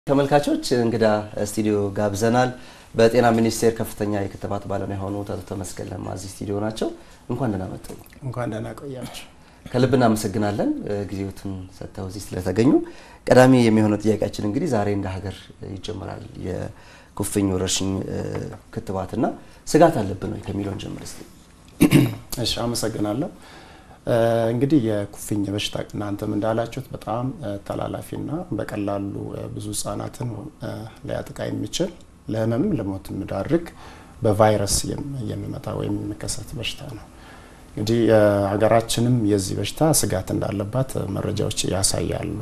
ተመልካቾች እንግዳ ስቱዲዮ ጋብዘናል። በጤና ሚኒስቴር ከፍተኛ የክትባት ባለሙያ የሆኑት አቶ ተመስገን ለማ እዚህ ስቱዲዮ ናቸው። እንኳን ደህና መጡ። እንኳን ደህና ቆያችሁ። ከልብ እናመሰግናለን ጊዜዎትን ሰጥተው እዚህ ስለተገኙ። ቀዳሚ የሚሆነው ጥያቄያችን እንግዲህ ዛሬ እንደ ሀገር ይጀምራል የኩፍኝ ወረርሽኝ ክትባትና ስጋት አለብን ወይ ከሚለውን ጀምር እስቲ። እሺ፣ አመሰግናለሁ። እንግዲህ የኩፍኝ በሽታ እናንተም እንዳላችሁት በጣም ተላላፊና በቀላሉ ብዙ ህጻናትን ሊያጠቃ የሚችል ለህመምም ለሞት የሚዳርግ በቫይረስ የሚመጣ ወይም የሚከሰት በሽታ ነው። እንግዲህ ሀገራችንም የዚህ በሽታ ስጋት እንዳለባት መረጃዎች ያሳያሉ።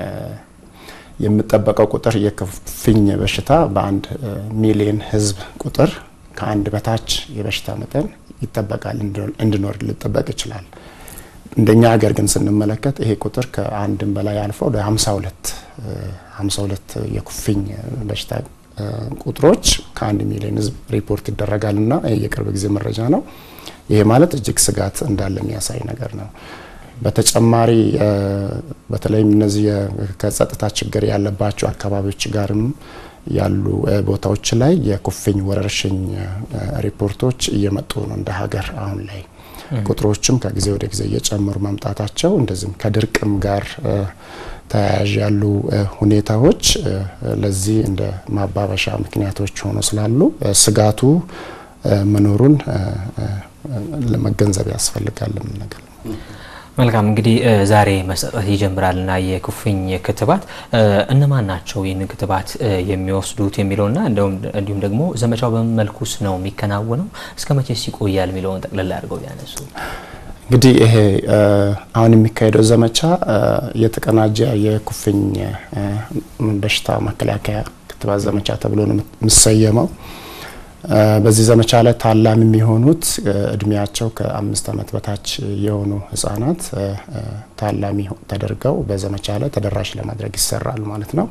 የሚጠበቀው ቁጥር የኩፍኝ በሽታ በአንድ ሚሊዮን ህዝብ ቁጥር ከአንድ በታች የበሽታ መጠን ይጠበቃል እንዲኖር ሊጠበቅ ይችላል። እንደኛ ሀገር ግን ስንመለከት ይሄ ቁጥር ከአንድም በላይ አልፎ ወደ 52 52 የኩፍኝ በሽታ ቁጥሮች ከአንድ ሚሊዮን ህዝብ ሪፖርት ይደረጋል እና የቅርብ ጊዜ መረጃ ነው። ይሄ ማለት እጅግ ስጋት እንዳለ የሚያሳይ ነገር ነው። በተጨማሪ በተለይም እነዚህ ከጸጥታ ችግር ያለባቸው አካባቢዎች ጋርም ያሉ ቦታዎች ላይ የኩፍኝ ወረርሽኝ ሪፖርቶች እየመጡ ነው እንደ ሀገር አሁን ላይ ቁጥሮችም ከጊዜ ወደ ጊዜ እየጨመሩ መምጣታቸው እንደዚህም ከድርቅም ጋር ተያያዥ ያሉ ሁኔታዎች ለዚህ እንደ ማባበሻ ምክንያቶች ሆኖ ስላሉ ስጋቱ መኖሩን ለመገንዘብ ያስፈልጋል ነገር መልካም እንግዲህ ዛሬ መሰጠት ይጀምራልና የኩፍኝ ክትባት እነማን ናቸው ይህንን ክትባት የሚወስዱት የሚለውና እንዲሁም ደግሞ ዘመቻው በምን መልኩስ ነው የሚከናወነው እስከ መቼስ ይቆያል የሚለውን ጠቅላላ አድርገው ቢያነሱ። እንግዲህ ይሄ አሁን የሚካሄደው ዘመቻ የተቀናጀ የኩፍኝ በሽታ መከላከያ ክትባት ዘመቻ ተብሎ ነው የሚሰየመው። በዚህ ዘመቻ ላይ ታላሚ የሚሆኑት እድሜያቸው ከአምስት ዓመት በታች የሆኑ ህጻናት ታላሚ ተደርገው በዘመቻ ላይ ተደራሽ ለማድረግ ይሰራል ማለት ነው።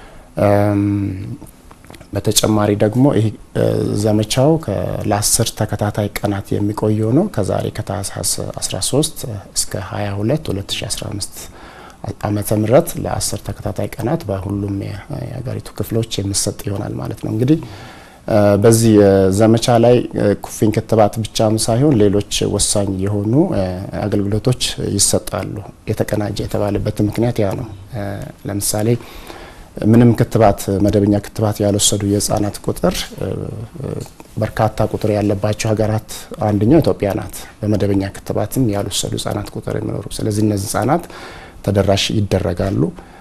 በተጨማሪ ደግሞ ይህ ዘመቻው ለአስር ተከታታይ ቀናት የሚቆየው ነው። ከዛሬ ከታህሳስ 13 እስከ 22 2015 ዓመተ ምህረት ለአስር ተከታታይ ቀናት በሁሉም የሀገሪቱ ክፍሎች የሚሰጥ ይሆናል ማለት ነው እንግዲህ በዚህ ዘመቻ ላይ ኩፍኝ ክትባት ብቻም ሳይሆን ሌሎች ወሳኝ የሆኑ አገልግሎቶች ይሰጣሉ። የተቀናጀ የተባለበት ምክንያት ያ ነው። ለምሳሌ ምንም ክትባት መደበኛ ክትባት ያልወሰዱ የህጻናት ቁጥር በርካታ ቁጥር ያለባቸው ሀገራት አንደኛው ኢትዮጵያ ናት። በመደበኛ ክትባትም ያልወሰዱ ህጻናት ቁጥር የሚኖሩ ስለዚህ እነዚህ ህጻናት ተደራሽ ይደረጋሉ።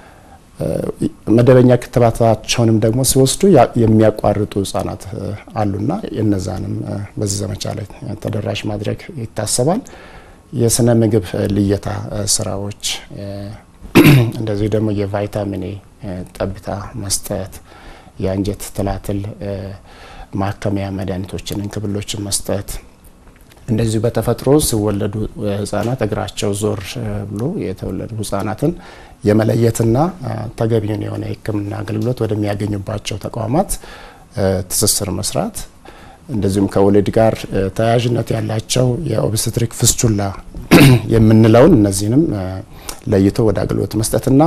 መደበኛ ክትባታቸውንም ደግሞ ሲወስዱ የሚያቋርጡ ህጻናት አሉና እነዛንም በዚህ ዘመቻ ላይ ተደራሽ ማድረግ ይታሰባል። የስነ ምግብ ልየታ ስራዎች፣ እንደዚህ ደግሞ የቫይታሚን ኤ ጠብታ መስጠት፣ የአንጀት ትላትል ማከሚያ መድኃኒቶችን፣ እንክብሎችን መስጠት እንደዚሁ በተፈጥሮ ሲወለዱ ህጻናት እግራቸው ዞር ብሎ የተወለዱ ህጻናትን የመለየትና ተገቢውን የሆነ የሕክምና አገልግሎት ወደሚያገኙባቸው ተቋማት ትስስር መስራት እንደዚሁም ከወሊድ ጋር ተያያዥነት ያላቸው የኦብስትሪክ ፍስቹላ የምንለውን እነዚህንም ለይቶ ወደ አገልግሎት መስጠትና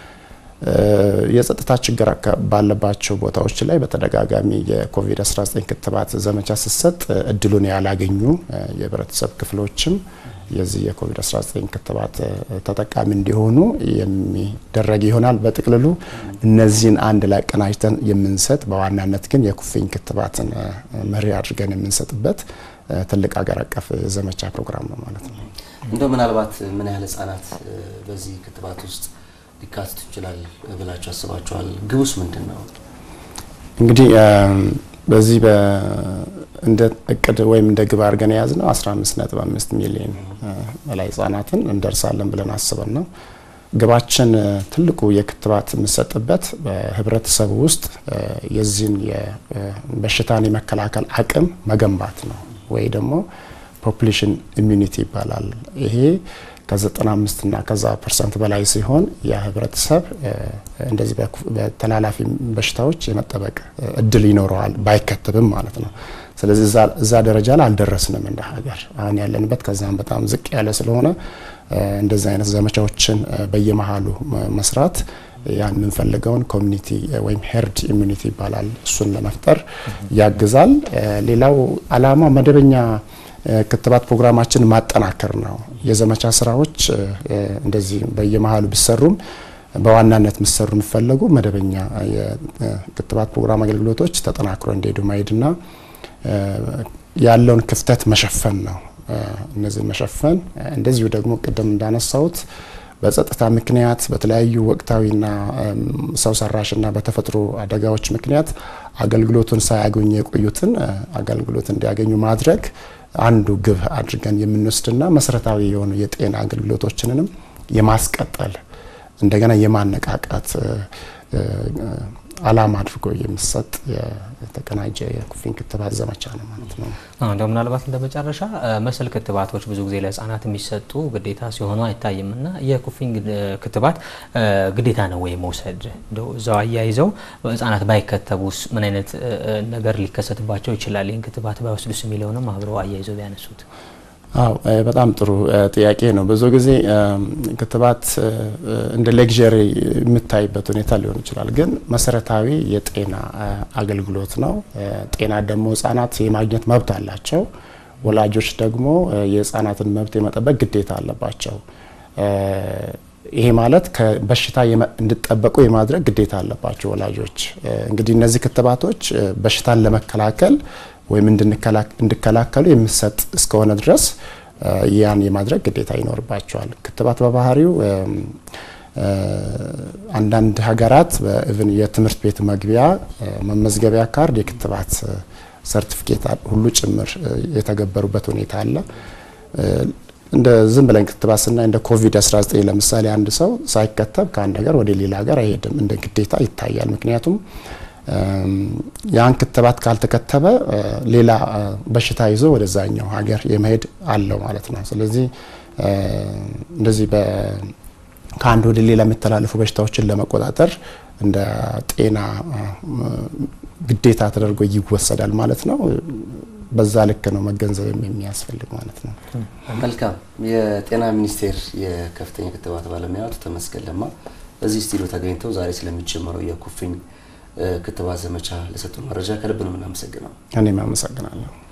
የጸጥታ ችግር ባለባቸው ቦታዎች ላይ በተደጋጋሚ የኮቪድ-19 ክትባት ዘመቻ ሲሰጥ እድሉን ያላገኙ የህብረተሰብ ክፍሎችም የዚህ የኮቪድ-19 ክትባት ተጠቃሚ እንዲሆኑ የሚደረግ ይሆናል። በጥቅልሉ እነዚህን አንድ ላይ አቀናጅተን የምንሰጥ በዋናነት ግን የኩፍኝ ክትባትን መሪ አድርገን የምንሰጥበት ትልቅ ሀገር አቀፍ ዘመቻ ፕሮግራም ነው ማለት ነው። እንደው ምናልባት ምን ያህል ህጻናት በዚህ ክትባት ውስጥ ሊካተቱ ይችላል ብላችሁ አስባችኋል? ግቡስ ምንድን ነው? እንግዲህ በዚህ እንደ እቅድ ወይም እንደ ግብ አድርገን የያዝ ነው 15.5 ሚሊዮን በላይ ህጻናትን እንደርሳለን ብለን አስበን ነው። ግባችን ትልቁ የክትባት የምሰጥበት በህብረተሰቡ ውስጥ የዚህን በሽታን የመከላከል አቅም መገንባት ነው ወይ ደግሞ ፖፑሌሽን ኢሚዩኒቲ ይባላል። ይሄ ከ95 እና ከዛ ፐርሰንት በላይ ሲሆን የህብረተሰብ እንደዚህ በተላላፊ በሽታዎች የመጠበቅ እድል ይኖረዋል ባይከተብም ማለት ነው። ስለዚህ እዛ ደረጃ ላይ አልደረስንም እንደ ሀገር። አሁን ያለንበት ከዛም በጣም ዝቅ ያለ ስለሆነ እንደዚህ አይነት ዘመቻዎችን በየመሀሉ መስራት ያን የምንፈልገውን ኮሚኒቲ ወይም ሄርድ ኢሚኒቲ ይባላል። እሱን ለመፍጠር ያግዛል። ሌላው አላማው መደበኛ ክትባት ፕሮግራማችን ማጠናከር ነው። የዘመቻ ስራዎች እንደዚህ በየመሀሉ ቢሰሩም በዋናነት የሚሰሩ የሚፈለጉ መደበኛ የክትባት ፕሮግራም አገልግሎቶች ተጠናክሮ እንዲሄዱ ማሄድና ያለውን ክፍተት መሸፈን ነው። እነዚህን መሸፈን እንደዚሁ ደግሞ ቅድም እንዳነሳሁት በጸጥታ ምክንያት በተለያዩ ወቅታዊና ሰው ሰራሽና በተፈጥሮ አደጋዎች ምክንያት አገልግሎቱን ሳያገኙ የቆዩትን አገልግሎት እንዲያገኙ ማድረግ አንዱ ግብ አድርገን የምንወስድና መሰረታዊ የሆኑ የጤና አገልግሎቶችንንም የማስቀጠል እንደገና የማነቃቃት አላማ አድርጎ የሚሰጥ የተቀናጀ የኩፍኝ ክትባት ዘመቻ ነው ማለት ነው። እንደው ምናልባት እንደ መጨረሻ መሰል ክትባቶች ብዙ ጊዜ ለህጻናት የሚሰጡ ግዴታ ሲሆኑ አይታይም እና የኩፍኝ ክትባት ግዴታ ነው ወይ መውሰድ? እንደው እዛው አያይዘው ህጻናት ባይከተቡስ ምን አይነት ነገር ሊከሰትባቸው ይችላል? ይህን ክትባት ባይወስዱስ የሚለውንም አብረው አያይዘው ቢያነሱት። አው በጣም ጥሩ ጥያቄ ነው። ብዙ ጊዜ ክትባት እንደ ሌግዠሪ የምታይበት ሁኔታ ሊሆን ይችላል፣ ግን መሰረታዊ የጤና አገልግሎት ነው። ጤና ደግሞ ህጻናት የማግኘት መብት አላቸው። ወላጆች ደግሞ የህጻናትን መብት የመጠበቅ ግዴታ አለባቸው። ይሄ ማለት ከበሽታ እንዲጠበቁ የማድረግ ግዴታ አለባቸው ወላጆች። እንግዲህ እነዚህ ክትባቶች በሽታን ለመከላከል ወይም እንዲከላከሉ የሚሰጥ እስከሆነ ድረስ ያን የማድረግ ግዴታ ይኖርባቸዋል። ክትባት በባህሪው አንዳንድ ሀገራት በኢቭን የትምህርት ቤት መግቢያ መመዝገቢያ ካርድ የክትባት ሰርቲፊኬት ሁሉ ጭምር የተገበሩበት ሁኔታ አለ። እንደ ዝም ብለን ክትባት ስናይ እንደ ኮቪድ-19 ለምሳሌ አንድ ሰው ሳይከተብ ከአንድ ሀገር ወደ ሌላ ሀገር አይሄድም፣ እንደ ግዴታ ይታያል። ምክንያቱም ያን ክትባት ካልተከተበ ሌላ በሽታ ይዞ ወደዛኛው ሀገር የመሄድ አለው ማለት ነው። ስለዚህ እንደዚህ ከአንድ ወደ ሌላ የሚተላለፉ በሽታዎችን ለመቆጣጠር እንደ ጤና ግዴታ ተደርጎ ይወሰዳል ማለት ነው። በዛ ልክ ነው መገንዘብ የሚያስፈልግ ማለት ነው። መልካም። የጤና ሚኒስቴር የከፍተኛ ክትባት ባለሙያ አቶ ተመስገን ለማ እዚህ ስቱዲዮ ተገኝተው ዛሬ ስለሚጀመረው የኩፍኝ ክትባት ዘመቻ ለሰጡ መረጃ ከልብ ነው የምናመሰግነው። እኔም አመሰግናለሁ።